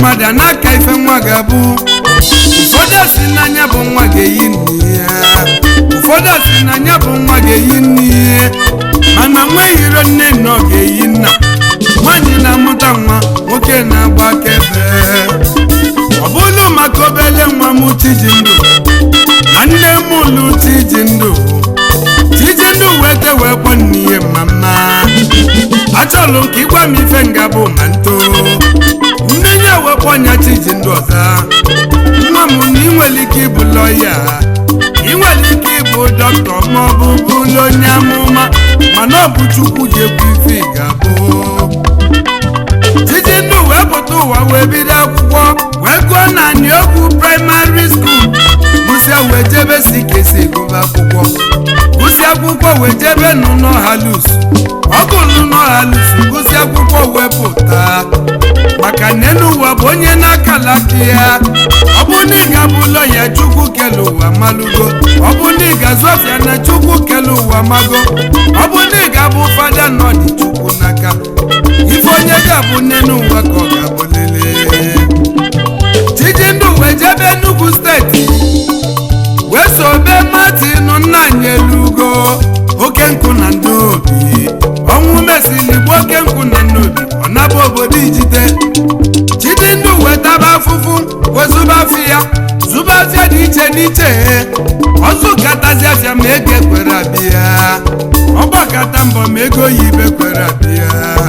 mmadụ a na-aka ife nwa ga-abụ ụfọdụ si n'anya bụ nwa ga-eyi nne ya ụfọdụ si n'anya bụ nwa ga-eyi nne ya mana nwa ehiro nne na ọ ga-eyi nna nwaanyị na-amụta nwa nwoke na-agba akaebe ọ bụrụ maka obele nwa m chiji ndụ na nne m ụlụ chiji ndụ chiji ndụ wete wee kpọ nne ya mama achọlụ ka ịgwa m ife nga bụ ma nto nne ya wekpọ ọnya chiji ndụ ọza nwa m na ị nwere ike ịbụ lọya ị nwere ike ịbụ dọkịta ma ọ bụ bụrụ onye amụma mana ọ bụ chukwu ga-ekwu ife ị ga-abụ titi ndụ wee pụta ụwa wee bido akwụkwọ wee gụọ naanị okwu praịmarị skuul gụsịa wee jebe si kesi gụba akwụkwọ gụsịa akwụkwọ wee jebe n'ụlọ halus ọ gụrụ n'ụlọ halus gụsịa akwụkwọ wee pụta maka na elu ụwa bụ onye na-akala aka ya ọ bụ na ị ga-abụ lọya chukwu kele ụwa malụgo ọ bụ na ị ga-azụ afịa na chukwu kele ụwa mago ọ bụ na ị ga-abụ fada na ọ dị chukwu n'aka ife onye ga-abụ nne n'ụwa ka ọ ga-abụ lele chijindụ wee jebe Enugu steeti wee sobe Martin nna anyị elugo oke nkụ na ndị obi ọnwụ mesili gbuo oke nkụ na ndị obi ọ naba obodo ijide chidindụ wee taba afụfụ wee zụba afịa ya zụba afịa dị iche n'iche ọzụkatazi afịa ma ego ekwere abịa ọgbakata mbọ ma ego yibe kwere abịa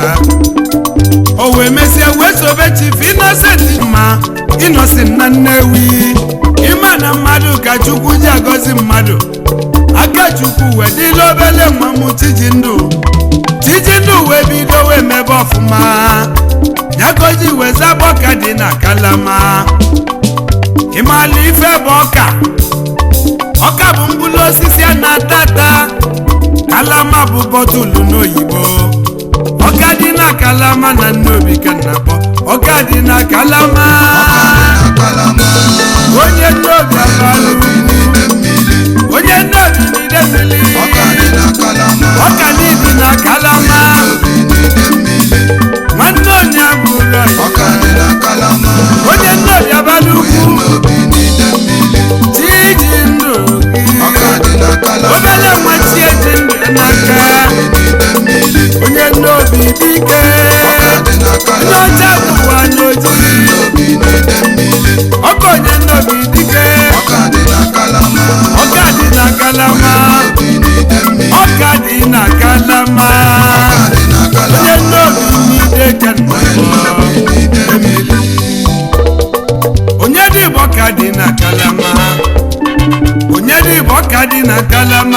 o wee mesịa wee sobe chief Innocent ma Innocent na Nnewi ịma na mmadụ ka chukwu ji agọzi mmadụ aka chukwu wee dịla obele nwa m Chijindụ Chijindụ wee bido wee mebe ọfụma nyagoji wee zaba ọka dị na kalama ịmala ife bụ ọka ọka bụ mkpụrụ osisi a na-ata ata kalama bụ bọtụlụ n'oyibo ọka dị na kalama na nnobi ka nna kpọ ọka dị na kalama onye nnobi abalụ onye nnobi n'ide mmiri ọka n'idi na kalama nwanne onye abụrụ onye nnobi abalị ukwu chiji ndụ gị obele nwa chieji ndụ n'aka onye nnobi dike onye ọcha bụwa n'oji ọkọ onye nnobi dike ọka dị na kalama ọka dị na kalama onye nnobi n'ide ka onye dị bụ ọka dị na kalama onye dị bụ ọka dị na kalama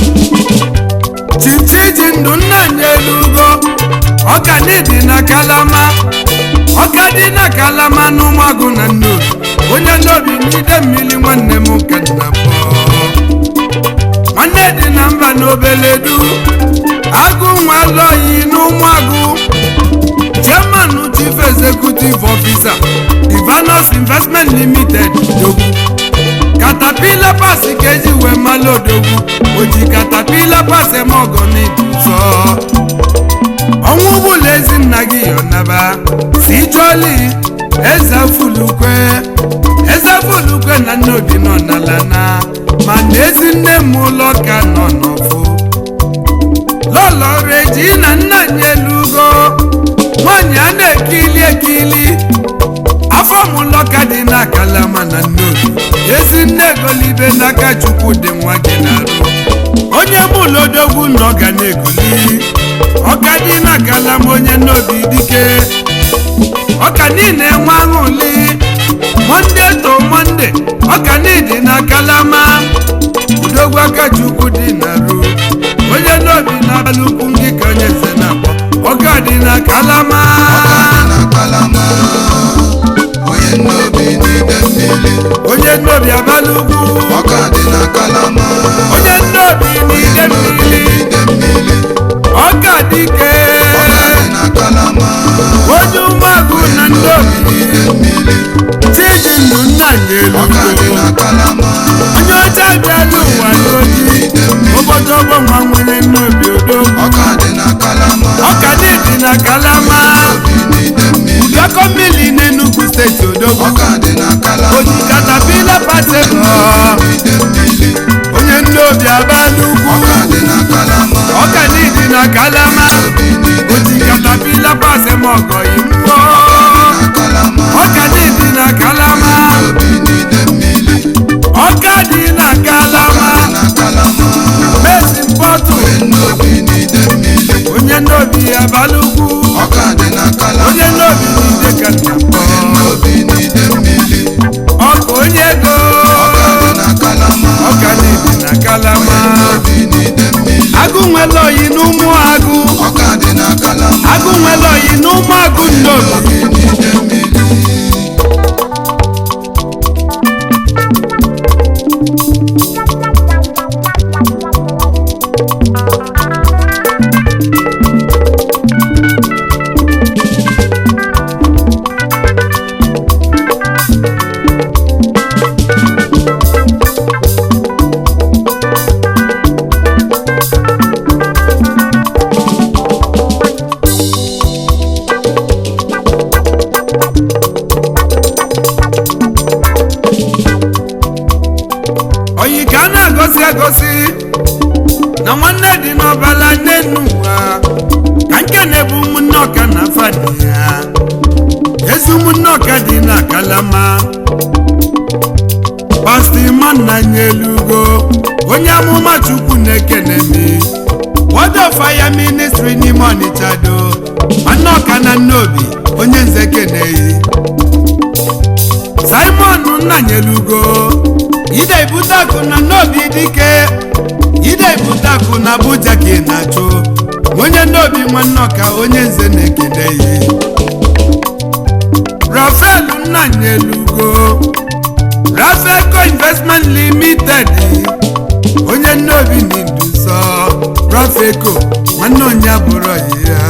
chichiji ndụ nna anyị elugo ọka dị na kalama ọka dị na kalama n'ụmụagụ na nnobi onye nnobi n'ide mmiri nwanne m ka nna pọ nwanne dị na mba n'obele du agụ nwa lọyi n'ụmụagụ chairman chief executive officer divanos investment limited dogwu katapila pas ka eji wee mala odogwu oji katapila pas eme ọgọ n'idu nsọ ọnwụ bụla ezi nna gị yọnaba si chọli eze fulukwe eze fulukwe na nne obi nọ n'ala na mana ezi nne m ụlọ ka nọ n'ọfụ lọlọrụ eji na nna anyị elugo nwaanyị a na-ekili ekili afọ mụlọ ka dị na kalama na nnobi ezi nne egolibe n'aka chukwu dị nwa gị na-arụ onye mụlodogwu na ọ ga na-egoli ọka dị na kalama onye nnobi dike ọka niile nwe aṅụli monde to monde ọka niile na kalama udogwu aka chukwu dị na-arụ onye nnobi na-abalị ukwu ngị ka onye eze na-akpọ ọka dị na kalama onye nnobi abalị ugwu onye nnobi n'ide mmiri ọka dike onye ụmụagụ na nnobi chiji ndụ nna nyelugo onye ọcha bịala ụwa n'oji obodo ọgbọnwa nwere nnobi odogwu ọka dị na kalama ụdọkọ mmiri n'Enugu steeti steeti odogwu ọka dị na kalama oji katapila patebọ ide mmiri onye ndị obi abalị ugwu ọka dị na kalama ọka n'idi na kalama obi n'ide oji katapila pasemọgọ imụọ na kalama ọka n'idi na kalama obi n'ide mmiri ọka dị na kalama na kalama mesi mpọtụ obi n'ide mmiri onye ndị obi abalị ugwu ọka dị na kalama onye ndị obi n'ide ka nna mkpọ obi n'ide mmiri ọka onye ego ọka dị na kalama ọka n'idi na kalama obi n'ide mmiri agụ nwere oyi n'ụmụ agụ ọka dị na kalama agụ nwere oyi n'ụmụ agụ ndị obi obi n'ide mmiri oyi ka a na-agosi agosi na nwanne dị n'ọbala nne nnu ụwa ka nke na-ebu ụmụnne ọka na fadi ya ezi ụmụnne ọka dị na kalama pastọ imanna nyelugo onye amụma chukwu na-ekene mi word of fire ministry n'ime ọnịcha do nwanne ọka na nnobi onye nze keneyi simon nnanyelugo ide ibutakụ na n'obi dike ide ibutakụ na abuja ka ị na-achụ onye n'obi nwanne ọka onye nze na-ekele ya rafael nnanyelugo rafeco investment limited onye n'obi na-eduso rafeco nwanne onye abụrụ ya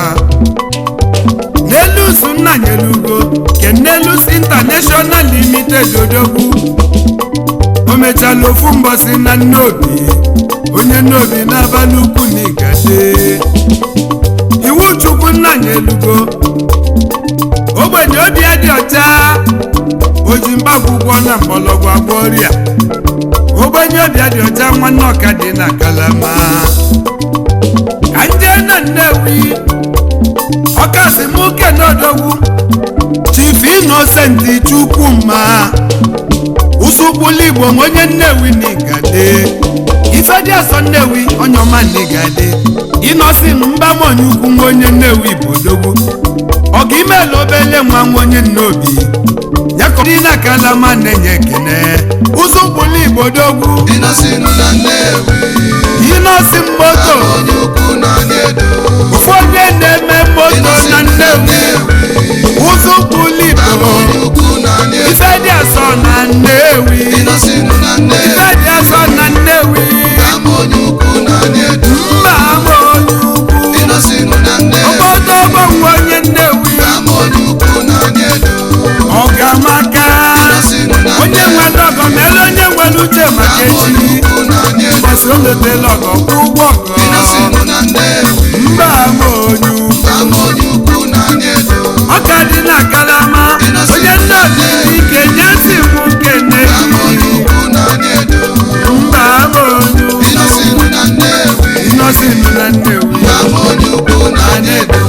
n'elus nnanyelugo ke n'elus international limited odogwu o mechala ofu mbọsị na nnobi onye nnobi n'abalị ukwu na igade iwu chukwu nnanyelugo ogbenye obi ya dị ọcha oji mgbakwụkwọ na mgbọlọgwụ agwọ ọrịa ogbenye obi ya dị ọcha nwanne ọka dị na kalama ka ndị na nnewi ọkasị m kene odogwu chief innocent chukwuma usukwulu igbo m onye nnewi n'igade ife dị asọ nnewi onye ọma n'igade ịnọsi mbamonye ukwu nwa onye nnewi bụ odogwu ọga imela obele nwa nwa onye nnobi yakọ dị na kalama na-enye ekene usukwulu igbo odogwu ịnọsinụ na nnewi ịnọsi moto onye ukwu na nyedo ofu onye na-eme moto na nnewi usukwulu igbo onye ukwu na nyedo ife dị asọ na nnewi ịnọsinụ na nnewi ife dị asọ na nnewi ama onye ukwu na nyedo mba ama onye ukwu ịnọsinụ na nnewi obodo ọgbọnwe onye nnewi ama onye ukwu na nyedo ọgamaka ịnọsinụ na onye nwe ọgọ mere onye nwere uche maka ama onye echi ukwu na nyedo mbọsị o letela ọgọ kwụ ụgwọ ọgọ ịnọsinụ na nnewi mba ama onye ukwu ama onye ukwu na nyedo ọka dị na kalama onye nne ọdịdị ike nye si mụ kene ama onye ukwu na nyedo mba ama onye ukwu ịnọsinụ na nnewi ịnọsịnụ na nnewi ama onye ukwu na nyedo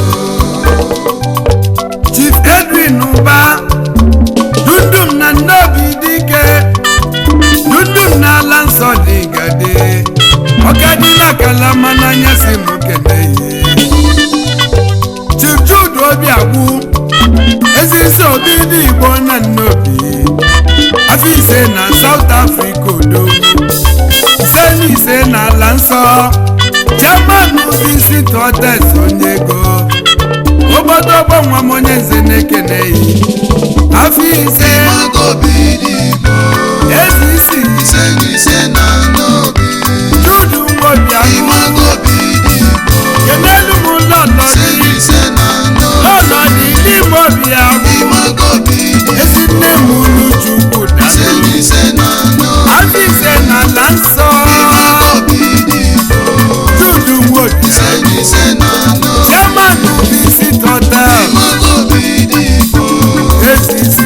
chief edwin ụba dundum na nnobi dike dundum na ala nsọ dị gade ọkadịla kalama n'anya si m keneyi chief jude obiagwu ezisi obi dị igbo na nnobi afọ ise na south africa odogwu ise na ise na ala nsọ chairman visit hotels onye ego obodo ọgbọ nwa m onye nze na-ekeneghị afọ ise magobi dị igbo ezi isi ise na ise na n'obi judu nwobiahụ magobi dị igbo kenelu m lọlọ ise na dị ise na n'obi lọlọ dị n'ime obiahụ magobi dị ezi nne m unu chukwu ise dado na ise na n'obi afọ ise na ala nsọ magobi dị igbo judu nwobi ise na ise na n'obi chairman visit hotel magobi dị igbo ezi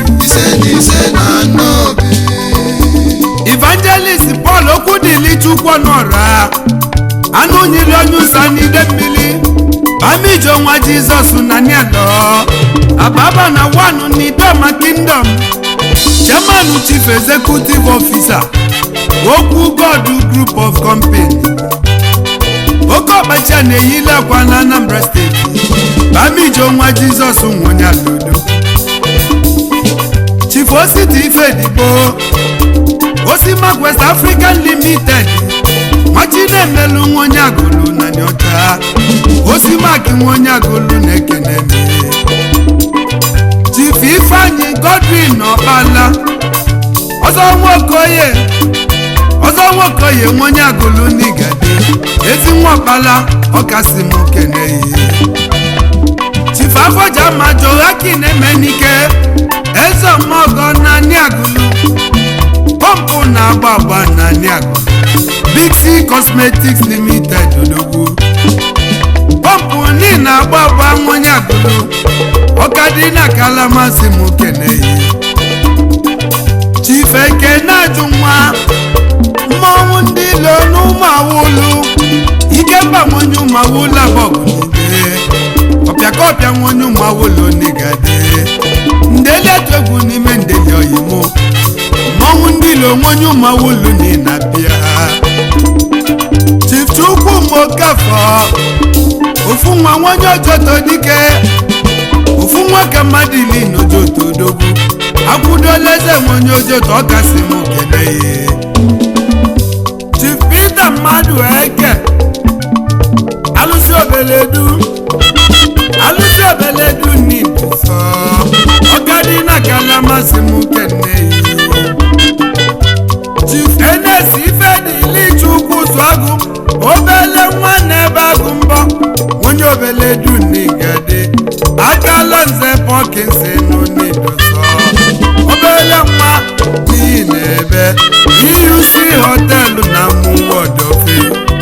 ọnụ ọra anụ nyiri onye ụsa n'ide mmiri bamijo nwa jizọs na nielo ababa na wanu n'idoma kingdom chairman chief executive officer okwu god group of company oke ọkpacha na-eyili akwa na anambra steeti bamijo nwa jizọs nwonye alodo chief ositi ifedigbo osimak west african limited nwachinemelu nwaonye agụlụ na nyocha osimak nwaonye agụlụ na-ekene m chief ifeanyi godwin ọkpala ọzọ nwokoye ọzọ nwokoye nwaonye agụlụ n'igade ezi nwa ọkpala ọkasị m keneyi chief afọja majo hakin emenike eze ọmọgọ na niagụlụ pọmpụ na-agba agba na niagụlụ big c cosmetics limited odogwu pọmpụ ni na-agba agba nwonye agụlụ ọkadị na kalamasị m keneyi chief ekene ajụ nwa mmọnwụ ndị ilo n'ụmụ awụlụ ikemba nwonye ụmụ awụlụ abọgụnide ọpịakọpịa nwonye ụmụ awụlụ nigade ndeli atụ egwu n'ime ndeli oyimo mmọnwụ ndị ilo nwonye ụmụ awụlụ ni na-abịa chief chukwu mokafọ ofu nwa nwonye ojoto dike ofu nwoke mmadụ ili n'ojoto odogwu akwụdola eze nwonye ojoto ọkasị m keneyi chief peter mmadụ eke alụsị obeledu alụsị obeledu n'ibuso ọkadị na kalamasị m keneyi chief enes ifedili chukwu zụagụ obele nwa na-ebe agụ mbọ onye obeledu n'igade akala nze pọkinsi nụ n'idoso obele nwa n'ihi na-ebe euc họtelụ na mụwodofe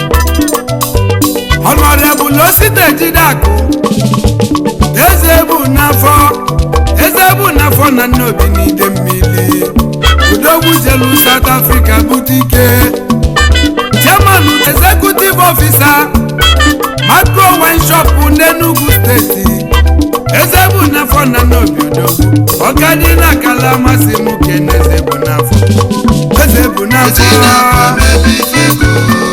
ọnọrebụl osite jidekụ eze bụ n'afọ eze bụ n'afọ na nnobi n'ide mmiri udogwu jelu south africa butike chairman executive officer macro wine shop n'enugu steeti eze bụ n'afọ na nnobi odogwu ọkadị na akala amasị m kene eze bụ n'afọ eze bụ n'afọ ezi na-akwa mebi fego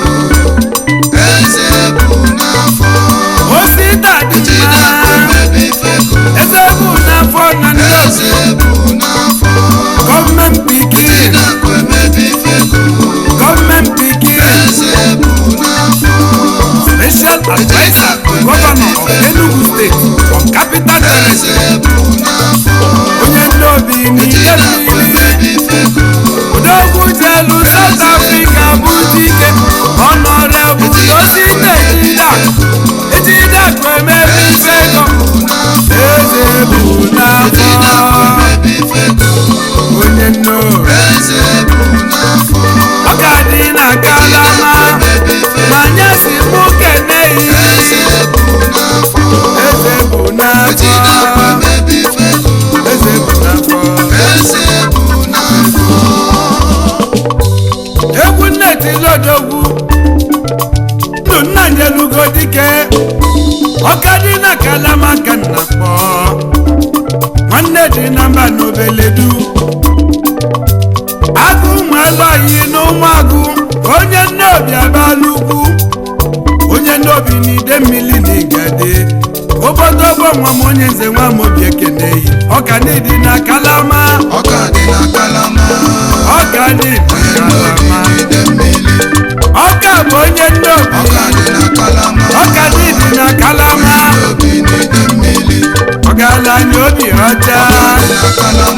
eze bụ n'afọ osita dị ezi na-akwa mma mebi fego eze bụ n'afọ na nnobi eze bụ n'afọ gọọmenti ezi pikin na-akwa mebi fego gọọmenti pikin eze bụ n'afọ special adviser governor of enugu state from capital eze territory bụ n'afọ onye nnobi ezi n'ide na-akwa mmiri mebi fego odogwu jelu south africa bụ dike honorable osite ejida ejida kwemebi fego eze bụ ezi na-akwa n'afọ mebi fego onye nnobi eze bụ n'afọ ọ ga-adị na kalama mebi fego ma nye si mụ keneyi eze bụ n'afọ eze bụ ezi na-akwa n'afọ mebi fego eze bụ n'afọ eze bụ n'afọ egwu nneti lodogwu ndụ nna nyelugo dike ọkadị na kalama ka nna kpọ nwanne dị na mba n'obeledu agụ nwelọyi n'ụmụagụ onye nnobi abala ugwu onye nnobi n'ide mmiri na igade obodobo nwa m onye nze nwa m obi ekeneyi ọka n'ịdị na kalama ọka dị na kalama ọka n'ịdị na n'obi kalama n'ide mmiri ọka bụ onye nnobi ọka dị na kalama ọka n'ịdị na kalama n'obi n'ide mmiri ọgaranya obi ọcha dị na kalama